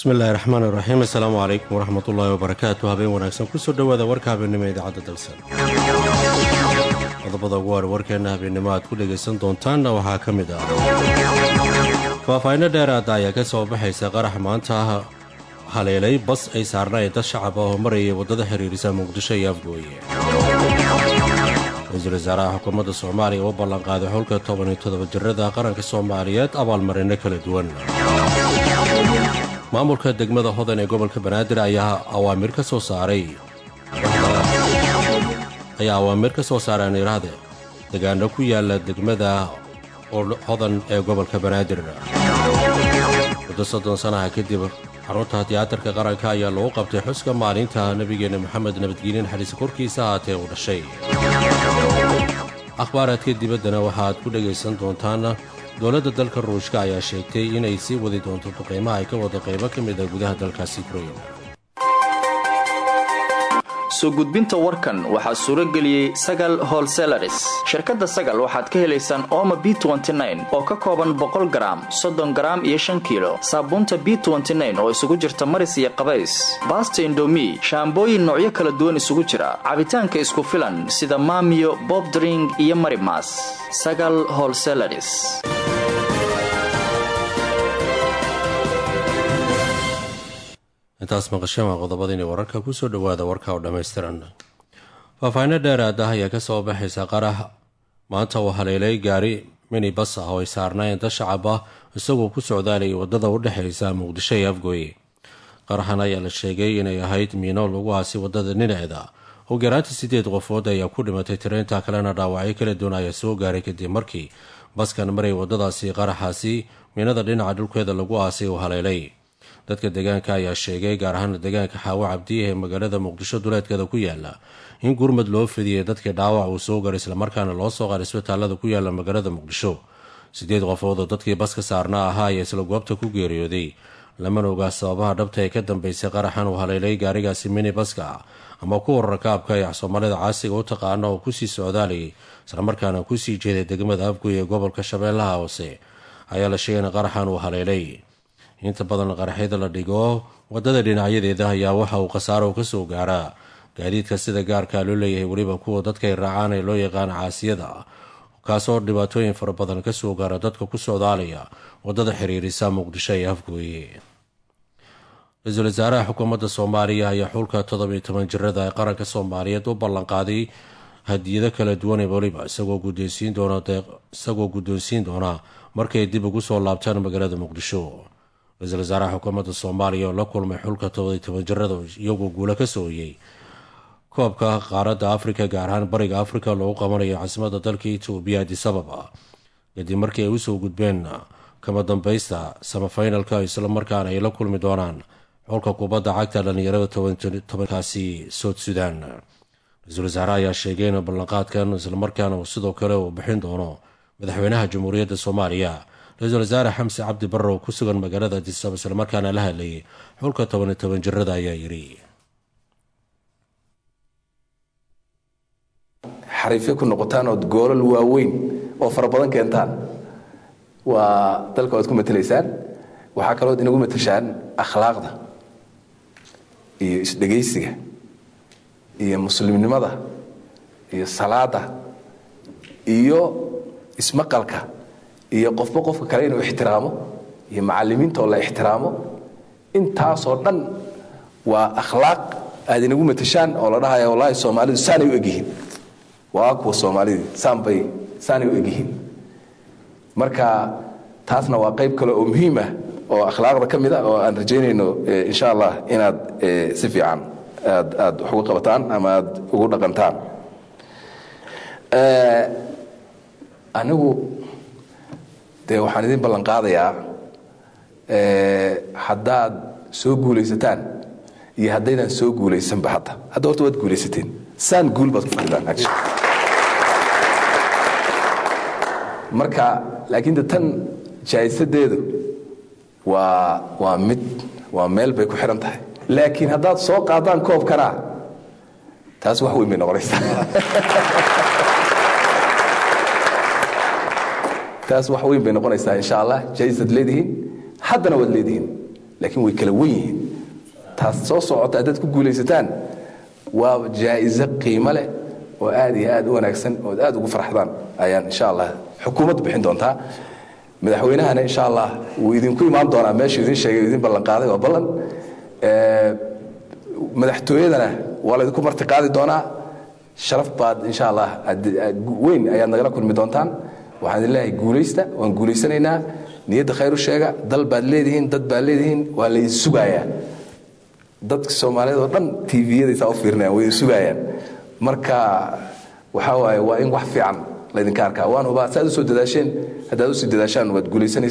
bismillahi raxmaan iraxiim assalaamu calaykum waraxmat ullaahi wabarakaatu habeen wanaagsan kusoo dhowaada warka habeennimo idaacadda dalsan qodobada ugu hore warkeenna habeennimo aad ku dhegaysan doontaanna waxaa ka mid ah faahfaahinno dheeraada ayaa ka soo baxaysa qarax maanta haleelay bas ay saarnaayeen dad shacab ah oo marayay waddada xiriirisa muqdisho iyo afgooye ra-iisul wasaaraha xukuumadda soomaaliya u ballanqaaday xulka toban iyo toddoba jirada qaranka soomaaliyeed abaalmarinno kala duwan maamulka degmada hodan ee gobolka banaadir ayaa awaamir ka soo saaray ayaa awaamir ka soo saaray anirahde degaano ku yaala degmada hodan ee gobolka banaadir muddo soddon sanaha kadib xarunta tiyaatarka qaranka ayaa lagu qabtay xuska maalinta nebigeenna moxamed nabadgelye naxariisa korkiisa ahaatee uu dhashay akhbaaraadka dibaddana waxaaad ku dhegaysan doontaan dowladda dalka ruushka ayaa sheegtay inay sii wadi doonto duqaymaha ay ka wada qaybo ka mid a gudaha dalkaasi ukrain soo gudbinta warkan waxaa suuro geliyey sagal holselaris shirkadda sagal waxaad ka helaysaan ooma b oo ka kooban boqol garaam soddon garaam iyo shan kiilo saabuunta b oo isugu jirta maris iyo qabays baasta indomi shaambooyin noocyo kala duwan isugu jira cabitaanka isku filan sida maamiyo bobdring iyo marimas sagal holselaris intaas maqasheen waa qodobadiini wararka kusoo dhowaada warka oo dhammaystiran faahfaahinno dheeraad ah ayaa ka soo baxaysa qarax maanta uu haleelay gaari mini bas ah oo ay saarnaayeen dad shacab ah isagoo ku socdaalayay waddada u dhexaysa muqdisho iyo afgooye qaraxan ayaa la sheegay inay ahayd miino lagu aasi waddada dhinaceeda oo garaanta siddeed qofood ayaa ku dhimatay tirainta kalena dhaawacyo kala duwan ayaa soo gaaray kadib markii baskan maray waddadaasi qaraxaasi miinada dhinaca dhulkeeda lagu aasay uu haleelay dadka deegaanka ayaa sheegay gaar ahaan deegaanka xaawo cabdiya ee magaalada muqdisho duleedkeeda ku yaala in gurmad loo fidiyey dadkii dhaawac uu soo garay islamarkaana loo soo qaaray isbitaalada ku yaala magaalada muqdisho siddeed qofood oo dadkii baska saarnaa ahaa ayaa isla goobta ku geeriyooday lamana ogaa sababaha dhabta ee ka dambeysay qaraxan uu haleelay gaarigaasi mini baska ama kuwa rakaabka ee soomaalida caasiga u taqaana oo kusii socdaalayay islamarkaana kusii jeeday degmada afgoy ee gobolka shabeellaha hoose ayaa la sheegay in qaraxan uu haleelay inta badan qaraxyada la dhigo waddada dhinacyadeeda ayaa waxa uu khasaaro ka soo gaaraa gaadiidka sida gaarkaa loo leeyahay weliba kuwa dadkay raacaan ee loo yaqaano caasiyada kaasoo dhibaatooyin fara badan ka soo gaara dadka ku socdaalaya waddada xiriirisa muqdisho ee afgooye ra-iisul wasaaraha xukuumadda soomaaliya ayaa xulka toddobiyo toban jirada ee qaranka soomaaliyeed u ballanqaaday hadiyado kala duwan ee weliba isagoo guddoonsiin doona markay dib ugu soo laabtaan magaalada muqdisho ra-iisul wasaaraha xukuumadda soomaaliya oo la kulmay xulka tobadiy toban jirada iyagoo guulo ka sooyey koobka qaaradda afrika gaar ahaan bariga afrika loogu qabanayo caasimadda dalka etoobiya adisababa kadib markii ay usoo gudbeen kama dambaysta samafinalka islamarkaana ay la kulmi doonaan xulka kubadda cagta dhallinyarada tobankaasi soud sudan ra-iisul wasaare ayaa sheegay in ballanqaadkan islamarkaana sidoo kale uu bixin doono madaxweynaha jamhuuriyadda soomaaliya ra-iisul wasaare xamse cabdi barre oo ku sugan magaalada adisaba islamarkaana la hadlayay xulka toban iyo toban jirada ayaa yidhi xariifyo ku noqotaan ood goolal waaweyn oo fara badan keentaan waa dalka waad ku matelaysaan waxaa kalood inagu mateshaan akhlaaqda iyo isdhegaysiga iyo muslimnimada iyo salaada iyo ismaqalka iyo qofba qofka kale inuu ixtiraamo iyo macalimiinta oo la ixtiraamo intaasoo dhan waa akhlaaq aad inagu mateshaan oo la dhahaya wallaahi soomaalidu saanay u egyihiin waa kuwa soomaalidii saanbay saanay u egyihiin marka taasna waa qayb kale oo muhiim ah oo akhlaaqda ka mid a oo aan rajaynayno insha allah inaad si fiican aad aad wax uga qabataan ama aad ugu dhaqantaan anigu dee waxaan idin ballan qaadayaa haddaad soo guulaysataan iyo haddaydaan soo guulaysanba hadda hadda horta waad guulaysateen saan guul baad ku fadhidaan marka laakiin de tan jaa'isadeedu waa waa mid waa meel bay ku xihan tahay laakiin haddaad soo qaadaan koobkana taas wax weyn bay noqonaysaa taas wax weyn bay noqonaysaa insha allah jaa'isaad leedihiin haddana waad leedihiin laakiin way kala wen yihiin taas soo socota haddaad ku guulaysataan waa jaa'iso qiimo leh oo aad iyo aad u wanaagsan ood aad ugu farxdaan ayaan insha allah xukuumaddu bixin doontaa madaxweynahana insha allah wuu idinku imaan doonaa meeshuu idin sheegay idin ballanqaaday waa ballan madaxtooyadana waa laydinku marti qaadi doonaa sharaf baad insha allah weyn ayaad nagala kulmi doontaan waxaan idin leeyahay guulaysta waan guulaysanaynaa niyadda khayr u sheega dal baad leedihiin dad baad leedihiin waa laydin sugayaa dadka soomaaliyeed oo dhan tviyadaysaa u fiirinayaan way sugaayaan marka waxaa waaye waa in wax fiican laydinka arkaa waan hubaa saaad usoo dadaasheen haddaad usii dadaashaan waad guulaysanaysa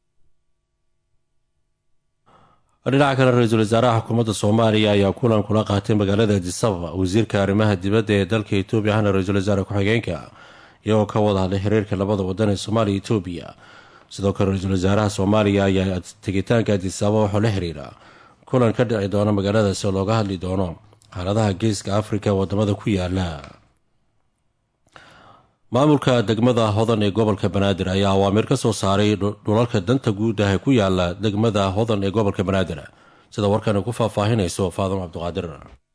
dhinaca kale ra-iisul wasaaraha xukuumadda soomaaliya ayaa kulan kula qaatay magaalada adisababa wasiirka arrimaha dibadda ee dalka etoobiya ahna ra-iisul wasaare ku-xigeenka iyagoo ka wada hadlay xiriirka labada wadan ee soomaaliya etoobiya sidoo kale ra-iisul wasaaraha soomaaliya ayaa tegitaanka adisababa waxuu la xiriira kulan ka dhici doona magaaladaasi oo looga hadli doono xaaladaha geeska afrika ee wadamada ku yaala maamulka degmada hodan ee gobolka banaadir ayaa awaamiir ka soo saaray dhulalka danta guud ah ee ku yaala degmada hodan ee gobolka banaadir sida warkan ku faahfaahinayso faadimo cabdiqaadir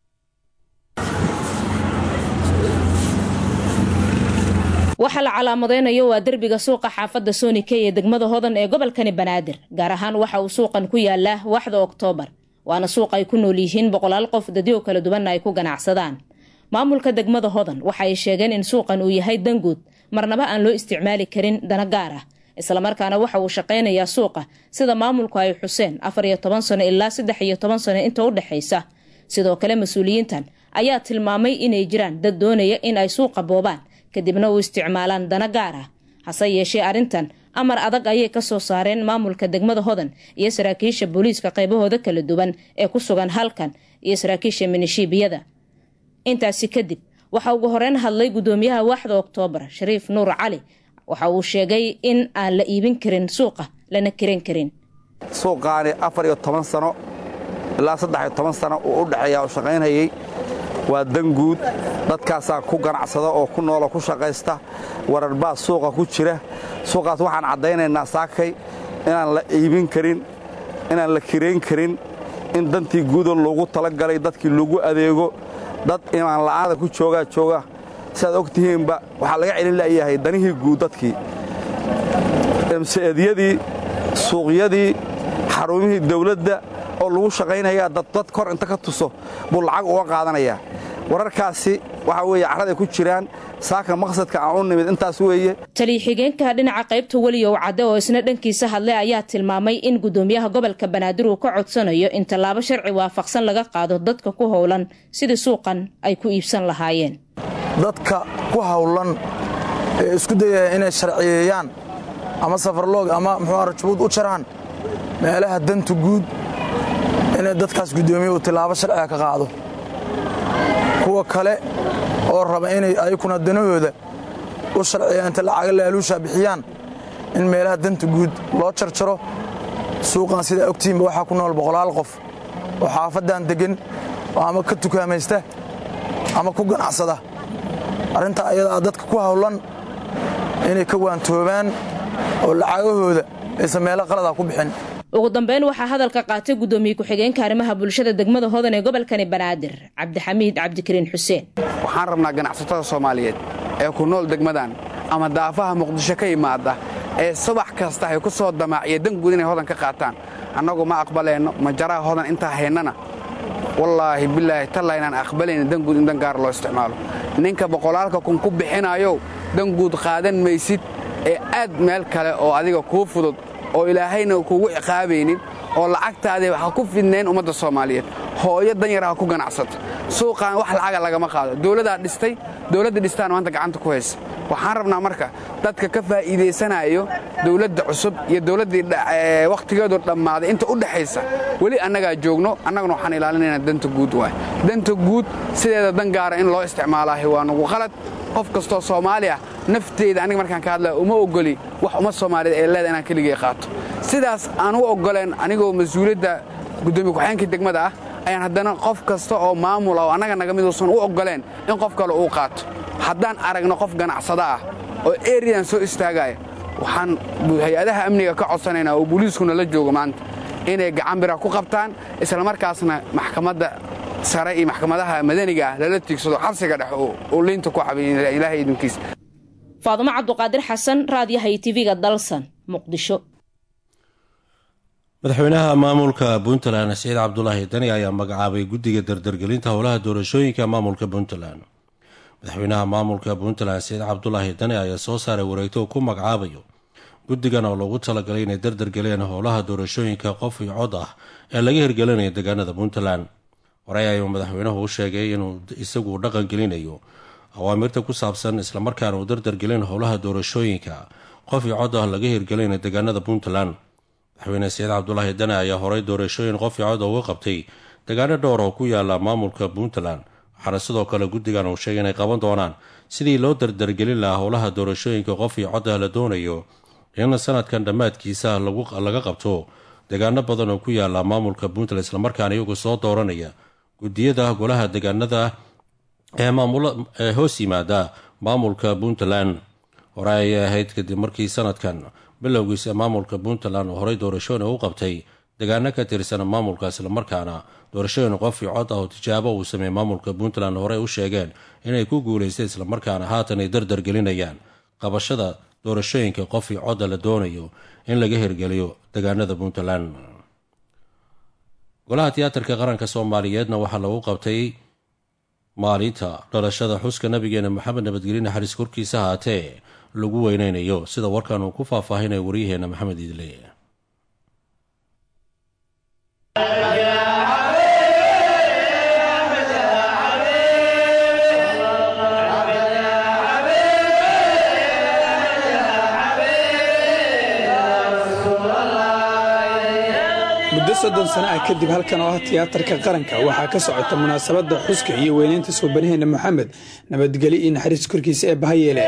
waxaa la calaamadeynayo waa derbiga suuqa xaafadda soonike ee degmada hodan ee gobolkani banaadir gaar ahaan waxa uu suuqan ku yaalaa waxda oktoobar waana suuq ay ku nool yihiin boqolaal qof dadyo kala duwanna ay ku ganacsadaan maamulka degmada hodan waxa ay sheegeen in suuqan uu yahay danguud marnaba aan loo isticmaali karin dana gaar ah islamarkaana waxa uu shaqaynayaa suuqa sida maamulku ay xuseen afar iyo toban sano ilaa saddex iyo toban sano inta u dhexaysa sidoo kale mas-uuliyiintan ayaa tilmaamay inay jiraan dad doonaya in ay suuqa boobaan kadibna u isticmaalaan dana gaar ah hase yeeshee arrintan amar adag ayay ka soo saareen maamulka degmada hodan iyo saraakiisha booliiska qaybahooda kala duwan ee ku sugan halkan iyo saraakiisha minishiibiyada intaasi kadib waxaa ugu horeyn hadlay gudoomiyaha waaxda oktoobar shariif nuur cali waxa uu sheegay in aan la iibin karin suuqa lana kiran karin suuqaani afar iyo toban sano ilaa saddex iyo toban sano uu u dhexeeya u shaqaynayey waa danguud dadkaasaa ku ganacsada oo ku nooloo ku shaqaysta wararbaa suuqa ku jira suuqaas waxaan caddaynaynaa saakay inaan la iibin karin inaan la kirayn karin in dantii guuda loogu talagalay dadkii lagu adeego dad imaan la'aada ku joogaa jooga siaad og tihiinba waxaa laga celin la'yahay danihii guud dadkii emseedyadii suuqyadii xarumihii dawladda oo lagu shaqaynayaa dad kor inta ka tuso buu lacag uga qaadanayaa wararkaasi waxaa weeye carraday ku jiraan saaka maqsadka aan u nimid intaas weeye taliya-xigeenka dhinaca qaybta weliyow cadde oo isna dhankiisa hadlay ayaa tilmaamay in gudoomiyaha gobolka banaadir uu ka codsanayo in tallaabo sharci waafaqsan laga qaado dadka ku howlan sidii suuqan ay ku iibsan lahaayeen dadka ku howlan ee isku dayaya inay sharciyeeyaan ama safarloog ama muxuu rajabuud u jaraan meelaha danta guud inay dadkaas guddoomiye uu tillaabo sharciga ka qaado kuwa kale oo raba inay ayakuna danahooda u sharciya inta lacaga laaluusha bixiyaan in meelaha danta guud loo jarjaro suuqan sidaa ogtihiinba waxaa ku nool boqolaal qof oo xaafaddan deggan oo ama ka tukaamaysta ama ku ganacsada arrintaa ayadaa dadka ku hawlan inay ka waantoobaan oo lacagahooda aysan meelo qaladaa ku bixin ugu dambeyn waxaa hadalka qaatay gudoomiye ku-xigeenka arrimaha bulshada degmada hodan ee gobolkani banaadir cabdixamiid cabdikariin xuseen waxaan rabnaa ganacsatada soomaaliyeed ee ku nool degmadan ama daafaha muqdisho ka yimaada ee subax kasta ay ku soo damaaciya danguud inay hodan ka qaataan annagu ma aqbalayno majaraha hodan intaa haynana wallaahi bilaahi talla inaan aqbalayna danguud in dan gaar loo isticmaalo ninka boqolaalka kun ku bixinayow danguud qaadan maysid ee aad meel kale oo adiga kuu fudud oo ilaahayna kugu ciqaabaynin oo lacagtaadii ha ku fidnayn ummadda soomaaliyeed hooyo danyar ha ku ganacsato suuqaan wax lacaga lagama qaado dowladaa dhistay dowladda dhistaan maanta gacanta ku haysa waxaan rabnaa marka dadka ka faa'iidaysanayo dowladda cusub iyo dowladdii wakhtigeedu dhammaaday inta u dhexaysa weli annagaa joogno annaguna waxaan ilaalinaynaa danta guud waay danta guud sideeda dan gaara in loo isticmaalaahi waa nugu qalad qof kastoo soomaali ah nafteeda aniga markaan ka hadlaya uma ogoli wax ummad soomaaliyeed ee leeda inaan keligay qaato sidaas aan u oggoleen anigoo mas-uuliyadda guddoomiye ku-xigeenkii degmada ah ayaan haddana qof kasta oo maamula oo annaga naga miduusan u oggoleen in qof kale uu qaato haddaan aragno qof ganacsada ah oo eriyan soo istaagaya waxaan hay-adaha amniga ka codsanaynaa oo booliiskuna la joogo maanta inay gacan bira ku qabtaan islamarkaasna maxkamadda sare iyo maxkamadaha madaniga ah lala tiigsado xabsiga dhex uu liinta ku xabiy ilaahay idinkiisa faadumo cabduqaadir xasan raadiyaha iyo tv-ga dalsan muqdisho madaxweynaha maamulka puntland saciid cabdulaahi dani ayaa magacaabay guddiga dardargelinta howlaha doorashooyinka maamulka puntland madaxweynaha maamulka puntland saciid cabdulaahi dani ayaa soo saaray wareegto ku magacaabayo guddigan oo loogu talagalay inay dardargeliyaan howlaha doorashooyinka qof iyo cod ah ee laga hirgelinayo deegaanada puntland horey ayuu madaxweynuhu u sheegay inuu isagu dhaqan gelinayo awaamirta ku saabsan islamarkaana uu dardargelin howlaha doorashooyinka qof iyo cod ah laga hirgelinayo deegaanada puntland madaxweyne saciid cabdulaahi dani ayaa horey doorashooyin qof iyo cod uga qabtay deegaano dhowr oo ku yaala maamulka puntland waxaana sidoo kale guddigan uu sheegay inay qaban doonaan sidii loo dardargelin lahaa howlaha doorashooyinka qof iyo cod ah la doonayo in sanadkan dhammaadkiisa laga qabto deegaano badan oo ku yaala maamulka puntland islamarkaana iyagu soo dooranaya guddiyada golaha deegaanada ee hoos yimaada maamulka puntland hore ayay ahayd kadib markii sanadkan bilowgiisa maamulka puntland oo horey doorashooyin u qabtay deegaano ka tirsan maamulka islamarkaana doorashooyin qof iyo cod ah oo tijaabo uu sameeyey maamulka puntland horey u sheegeen inay ku guulaystay islamarkaana haatan ay dardargelinayaan qabashada doorashooyinka qof iyo codda la doonayo in laga hirgeliyo deegaanada puntland golaha tiyaatarka qaranka soomaaliyeedna waxaa lagu qabtay maalinta dhalashada xuska nabigeena maxamed nabadgelye naxariis korkiisa haatee lagu weyneynayo sida warkan uu ku faahfaahinayo waryaheena maxamed idle muddo soddon sano ah kadib halkan oo ah tiyaatarka qaranka waxaa ka socota munaasabadda xuska iyo weyneynta suubanaheena moxamed nabadgelyo iyo naxariis korkiisa ee bahayeele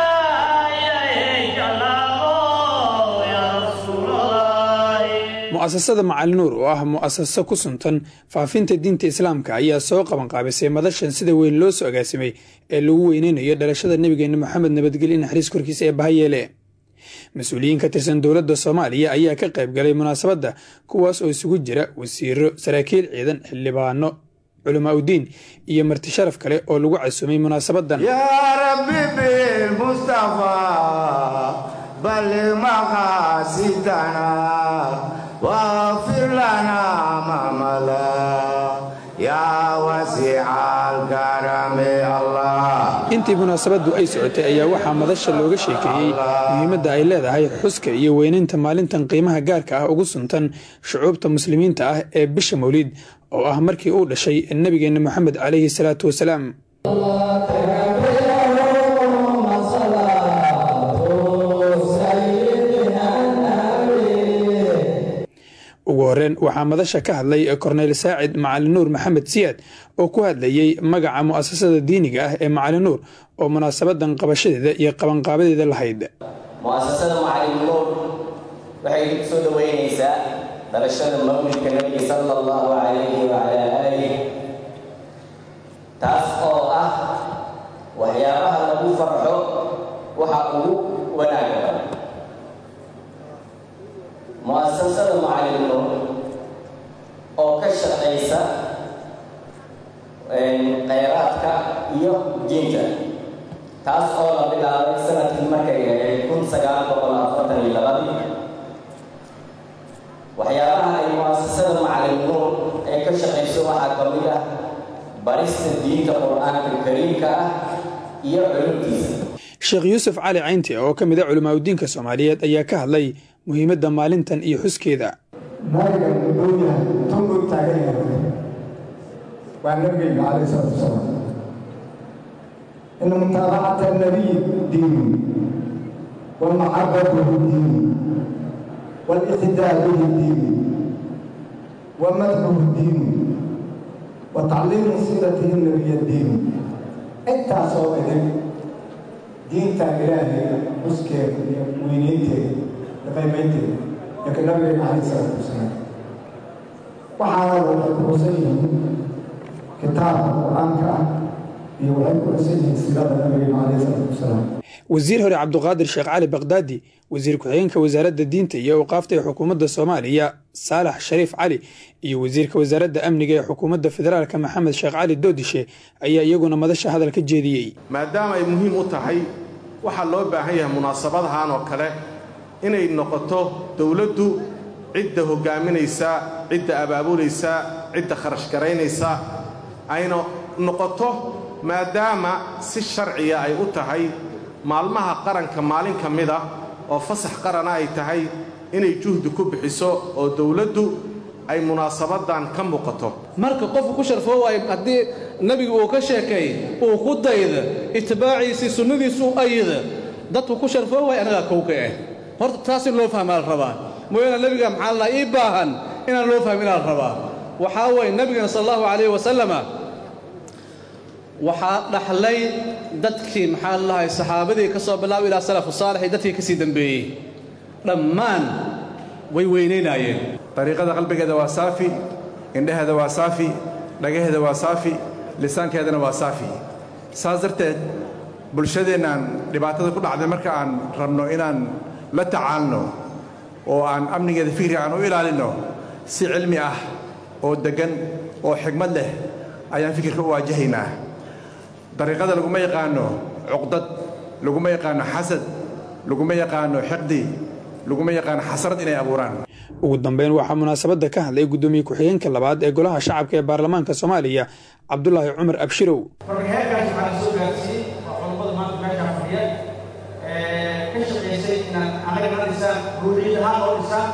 mu'asasada macalinuur oo ah mu'asaso ku suntan faafinta diinta islaamka ayaa soo qabanqaabisay madashan sida weyn loo soo agaasimay ee lagu weyneynayo dhalashada nebigeena moxamed nabadgelyo naxariis korkiisa ee bahayeele mas-uuliyiin ka tirsan dowladda soomaaliya ayaa ka qayb galay munaasabadda kuwaas oo isugu jira wasiiro saraakiil ciidan xildhibaano culamaa udiin iyo marti sharaf kale oo lagu casuumay munaasabadan yaa rabbi bilmustafa balli maqaasidana waafir lana mamala yaa wasiicaalkarame allah intii munaasabaddu ay socotay ayaa waxaa madasha looga sheekeeyey muhiimadda ay leedahay xuska iyo weynaynta maalintan qiimaha gaarka ah ugu suntan shucuubta muslimiinta ah ee bisha mawliid oo ah markii uu dhashay nebigeenna moxamed calayhi salaatu wasalaam ugu horeen waxaa madasha ka hadlay korneyl saacid macalinuur maxamed siyaad oo ku hadlayey magaca mu'asasada diiniga ah ee macalinuur oo munaasabadan qabashadeeda iyo qabanqaabadeeda lahayd mu'asasada macalinuur waxay ku soo dhoweynaysaa dhalashada mawlidka nebiga sala allahu calayhi wacalaa aalih taas oo ah waxyaabaha lagu farxo waxa ugu wanaaga badan mu'asasada macalinuur oo ka shaqaysa khayraadka iyo diinta taas oo la bilaabay sanadkii markay ahayd kun sagaal boqol afartan iyo labadii waxyaabaha ay mu'asasada macalinuur ee ka shaqayso waxaa ka mid ah barista diinta qur-aanka kariimka ah iyo culumtiisa sheekh yuusuf cali caynti oo ka mid a culimaadudiinka soomaaliyeed ayaa ka hadlay muhiimadda maalintan iyo xuskeeda nabiga wuxuu yahay tunbuu taagan yahay waa nabigeyga calayhi salaatu wasalaam ina mutaabacata nabiy diini walmaxabatuhu diini والاقتداء به الدين ومدحه الدين وتعليم سيرته النبي الدين انت صوبتك دين إلهي مسكر وينيتي لقيمتي لكن النبي عليه الصلاة والسلام وحاول الحسين كتاب القرآن iyo waxay ku dhisan yihiin siirada nabigeena caleyhi salaatu wasalaam wasiir hore cabduqaadir sheekh cali bakdaadi wasiir ku-xigeenka wasaaradda diinta iyo awqaafta ee xukuumadda soomaaliya saalax shariif cali iyo wasiirka wasaaradda amniga ee xukuumadda federaalka maxamed sheekh cali doodishe ayaa iyaguna madasha hadal ka jeediyey maadaama ay muhiim u tahay waxaa loo baahan yahay munaasabadahan oo kale inay noqoto dowladdu cidda hoggaaminaysa cidda abaabulaysa cidda kharash garaynaysa ayna noqoto maadaama si sharciya ay u tahay maalmaha qaranka maalin ka mida oo fasax qarana ay tahay inay juhdi ku bixiso oo dowladdu ay munaasabaddan ka muuqato marka qofku ku sharfoo waayo haddii nebigu uu ka sheekeey uu ku dayda itibaaciisii sunnadiisu u ayida dadku ku sharfoo waay anagaa kowka ah horta taas in loo fahmaa la rabaa mooyaane nebiga maxaa la ii baahan inaan loo fahmin la rabaa waxaa weeye nebigana sal allahu calayhi wasalama waxaa dhaxlay dadkii maxaa lalahay saxaabadii ka soo bilaaba ilaa salafu saalix iyo dadkii ka sii dembeeyey dhammaan way weynaynaayeen dariiqada qalbigeeda waa saafi indhaheeda waa saafi dhagaheeda waa saafi lisaankeedana waa saafi saas darteed bulshadeennaan dhibaatada ku dhacday marka aan rabno inaan la tacaalno oo aan amnigeeda fikri aan u ilaalinno si cilmi ah oo deggan oo xigmad leh ayaan fikirka u waajahaynaa dariiqada laguma yaqaanno cuqdad laguma yaqaanno xasad laguma yaqaanno xiqdi laguma yaqaano xasrad inay abuuraan ugu dambeyn waxaa munaasabadda ka hadlay guddoomiye ku-xigeenka labaad ee golaha shacabka ee baarlamaanka soomaaliya cabdulaahi cumar abshirow marka heerkaas waxaa soo gaarsiiyey waa culummada maanta meeshaan fadhiya ka shaqaysay inaan anaga na dhisaan ruuxiyad ahaan noo dhisaan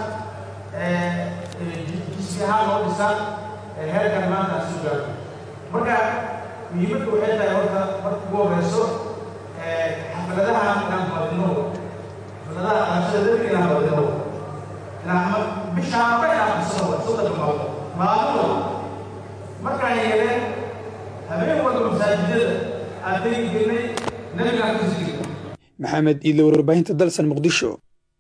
jismi ahaan noo dhisaan heerkan maanta aan soo gaarno marka muhiimadda waxay tahay horta marka ugu horeyso xafladaha inaan badino xafladaha qabashada dadka inaan badino inaan bishaaba inaan qabsano soddon maalmo maalmo markaan yeeleen habeen walba masaajidada aan tegi jirnay nabigaan ku sigi maxamed iidle warbaahinta dalsan muqdisho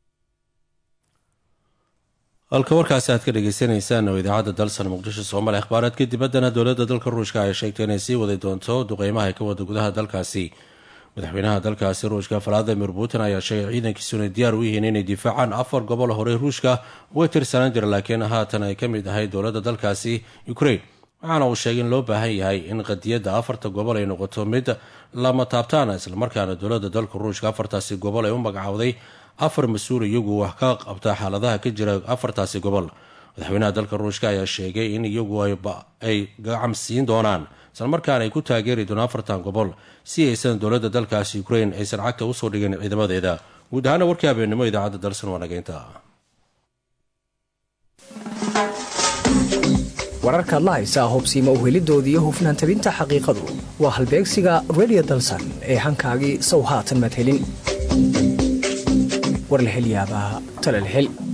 halka warkaasi aad ka dhegeysaneysaan oo idaacadda dalsan muqdisho soomaaliya akhbaaraadka dibaddana dowladda dalka ruushka ay sheegtay inay sii wadi doonto duqeymaha ay ka wada gudaha dalkaasi madaxweynaha dalkaasi ruushka valadimir putin ayaa sheegay ciidankiisu inay diyaar u yihiin inay difaacaan afar gobol horey ruushka uga tirsanaan jira laakiin haatan ay ka mid ahay dowladda dalkaasi ukraine waxaana uu sheegay in loo baahan yahay in qadiyadda afarta gobol ay noqoto mid lama taabtaana islamarkaana dowladda dalka ruushka afartaasi gobol ay u magacowday afar mas-uul iyagu wax ka qabta xaaladaha ka jira afartaasi gobol madaxweynaha dalka ruushka ayaa sheegay in iyagu ay gacam siin doonaan islamarkaana ay ku taageeri doonaan afartan gobol si aysan dowladda dalkaasi ukraine aysan cagta usoo dhigin ciidamadeeda guud ahaana warkii habeennimo idaacadda dalsan waa nageynta wararkaad la haysaa hubsiima uhelidoodiiyo hufnaan tabinta xaqiiqadu waa halbeegsiga redio dalsan ee hankaagii sow haatan maad helin war la hel yaabaa tale la hel